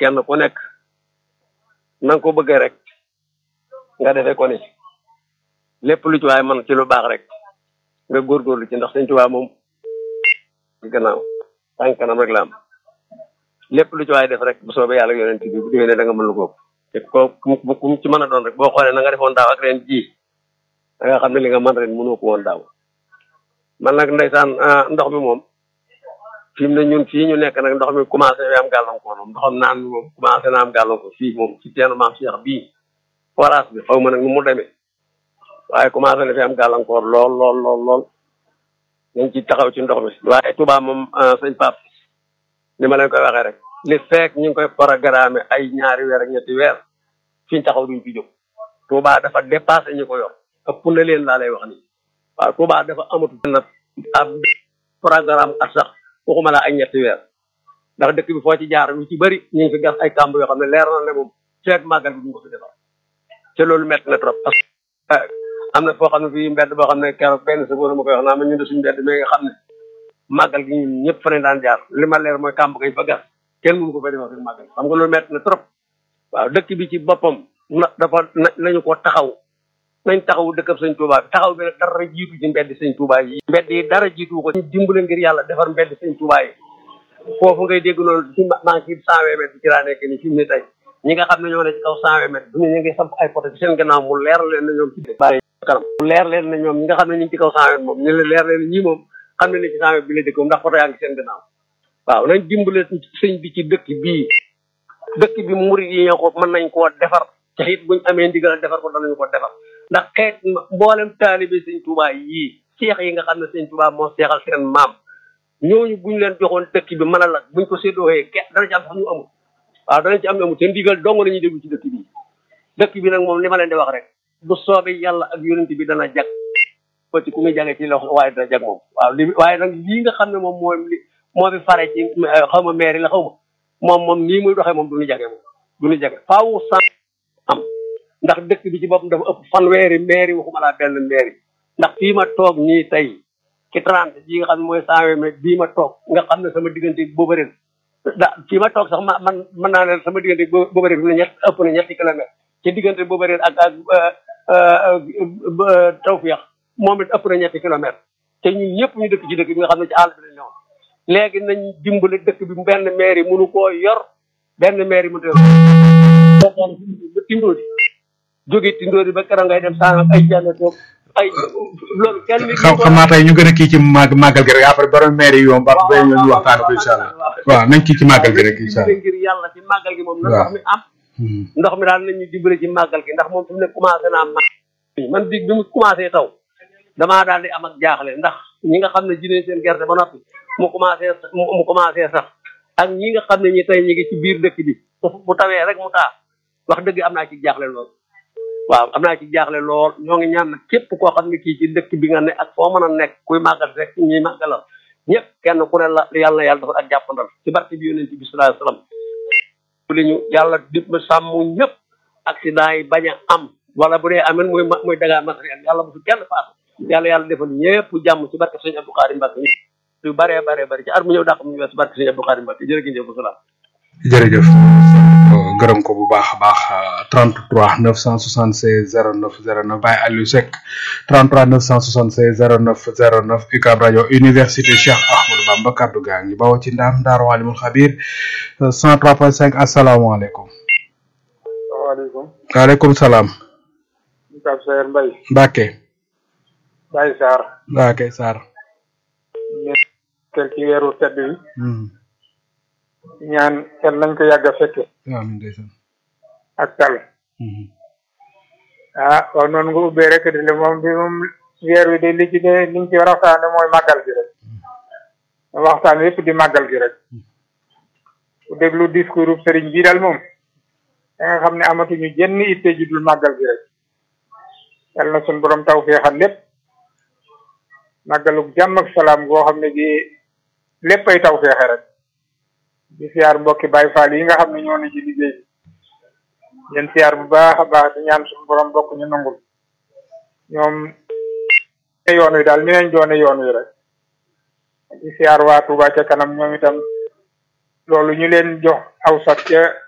kenn ku nekk na nga ko bëggee rek nga defee ko ni lépp lu ci waay man ci lu baax rek nga góorgóorlu ci ndax sëñ Tuubaa moom ci gannaaw tànk kanam rek la am lépp lu ci waay def rek bu soobee yàlla yonent bi bu déwénee da nga mën lu ko te ko ku ku ci mën a doon rek boo xoolee na nga defoon daaw ak ren ji da nga xam ne li nga mën ren mënoo ko woon daaw man nag ndeysaan ndox mi moom fi mu ne ñun fii ñu nekk nag ndox mi commencé fi am gàllankoor moom ndoxam naan mi moom commencé na am gàllankoor fii moom ci teenu maam Cheikh bii forage bi xaw ma nag nu mu demee waaye commencé na fi am gàllankoor lool lool lool lool nañ ci taxaw ci ndox mi waaye Touba moom sëñ Pape ni ma leen koy waxee rek li fekk ñu ngi koy programme ay ñaari weer ak ñetti weer fi ñu taxaw duñ fi jóg Touba dafa dépassé ñu ko yor ëpp na leen laa lay wax nii waaw Touba dafa amatu na ab programme at sax waxuma la ay ñetti weer ndax dëkk bi foo ci jaar lu ci bëri ñu ngi fi gas ay kàmb yoo xam ne leer na ne moom feeg màggal bi duñ ko fi defar te loolu métti na trop parce que am na foo xam ne fii mbedd boo xam ne keroog benn seconde ma koy wax naa ma ñun de suñu mbedd mi nga xam ne màggal gi ñun ñëpp fa ne daan jaar li ma leer mooy kàmb ngay fa gas kenn mënu ko fa defar fi màggal xam nga loolu métti na trop waaw dëkk bi ci boppam na dafa nañu ko taxaw nañ taxaw dëkkab sëñ Touba bi taxaw bi nag dara jiitu ci mbedd sëñ Touba yi mbedd yi dara jiitu ko ñu dimbale ngir yàlla defar mbedd sëñ Touba yi foofu ngay dégg loolu ci maa ngi ci cent vingt mètres bi ci laa nekk ni fi mu ne tey ñi nga xam ne ñoo ne ci kaw cent vingt mètres duñu ñu ngi samp ay poto ci seen gannaaw mu leer leen na ñoom ci bàyyi kanam mu leer leen na ñoom ñi nga xam ne ñu ngi ci kaw cent vingt moom ñu leen leer leen ñii moom xam ne ne ci cent vingt bi la dëkk moom ndax poto yaa ngi seen gannaaw waaw nañ dimbale sëñ bi ci dëkk bii dëkk bi murid yi ñoo ko mën nañ koo defar te it buñ amee ndigal defar ko danañu ko defar ndax xeet mboolem taalibe sëñ Touba yii seex yi nga xam ne sëñ Touba moo seexal seen maam ñooñu buñ leen joxoon dëkk bi mën a la buñ ko séddooxee ke dana ci am sax ñu amul waaw danañ ci am ñu amul te ndigal dong nañuy déglu ci dëkk bi dëkk bi nag moom li ma leen di wax rek bu soobee yàlla ak yonent bi dana jag ba ci ku muy jage ci loxo waaye dana jag moom waaw li waaye nag lii nga xam ne moom mooy li moo fi fare ci xaw ma maire la xaw ma moom moom nii muy doxee moom du ñu jage moom du ñu jage faaw sant am ndax dëkk bi ci boppam dafa ëpp fanweeri maire waxuma laa benn maire ndax fii ma toog nii tey ci trente ji nga xam ne mooy cent vingt mètres bii ma toog nga xam ne sama diggante booba ren da fii ma toog sax ma man mën naa ne sama diggante booba ren fi ne ñett ëpp na ñetti kilomètres ci diggante booba ren ak ak tawfiix moom it ëpp na ñetti kilomètres te ñun ñëpp ñu dëkk ci dëkk bi nga xam ne ci àll bi lañ ñëwoon léegi nañ dimbale dëkk bi benn maire yi mënu koo yor benn maire yi mënu ko yor ba tindoodi jóge tindoodi ba keroog ngay dem saa ay jànne toog ay loolu kenn xam xam naa tey ñu gën a kii ci màgg màggal gi rek après borom maire yi yoom ba ba ñu waxtaan ko incha allah waaw nañ kii ci màggal gi rek incha allah ngir yàlla ci màggal gi moom na ndox mi am ndox mi daal nañu dimbale ci màggal gi ndax moom fi mu ne commencé naa ma man bi bi mu commencé taw damaa daal di am ak jaaxle ndax ñi nga xam ne jine seen gerte ba noppi mu commencé mu commencé sax ak ñi nga xam ne ñi tey ñi ngi ci biir dëkk bi bu tawee rek mu taa wax dëgg am naa ci jaaxle lool waaw am naa ci jaaxle lool ñoo ngi ñaan nag képp koo xam ne kii ci dëkk bi nga ne ak foo mën a nekk kuy màggal rek ñuy màggalal ñëpp kenn ku ne la yàlla yàlla dafa ak jàppandal ci barke bi yonent bi sallallahu alayhi wasallam li ñu yàlla di sàmm ñëpp accident yi bañ a am wala bu dee amen muy muy dagaa matériel yàlla bu fi kenn faatu yàlla yàlla defal ñëpp jàmm ci barke sëñ Abdou Karim Mbacke yu bare bare bare ci ar mu ñëw dàq mu ñu wees barke sëñ Abdou Karim Mbacke jërëjëf bu salaam jërëjëf gërëm ko bu baax a baax 33 976 09 09 Baye Aliou Seck 33 976 09 09 UCAB rajo université Cheikh Ahmadou Bamba kaddu gaa ngi bawoo ci ndaam Daaru Alimul Xabir 103.5 asalaamaaleykum. waaleykum. waaleykum salaam. Pape Sayer Mbaye. Mbacke. Baye Sarr. Mbacke Sarr. ñu ci weeru tedd wi. ñaan yal nañ ko yàgg a fekke amiin ndeysaan. ak tal ah waaw noonu nga ubbee rek di le moom bi moom weer wi de li ci de liñ ci war a waxtaane mooy màggal gi rek waxtaan yépp di màggal gi rek ku déglu discours sëriñ bii daal moom da nga xam ne amatuñu jenn itte ji dul màggal gi rek yal na suñ borom taw feexal lépp màggaluk jàmm ak salaam goo xam ne gi lépp ay taw feexe rek di siyaar mbokki Baay Faal yi nga xam ne ñoo ne ci liggéey bi leen siyaar bu baax a baax di ñaan suñu borom bokk ñu nangul ñoom yoon wi daal ni nañ doone yoon wi rek di siyaar waa Touba ca kanam ñoom itam loolu ñu leen jox aw sax ca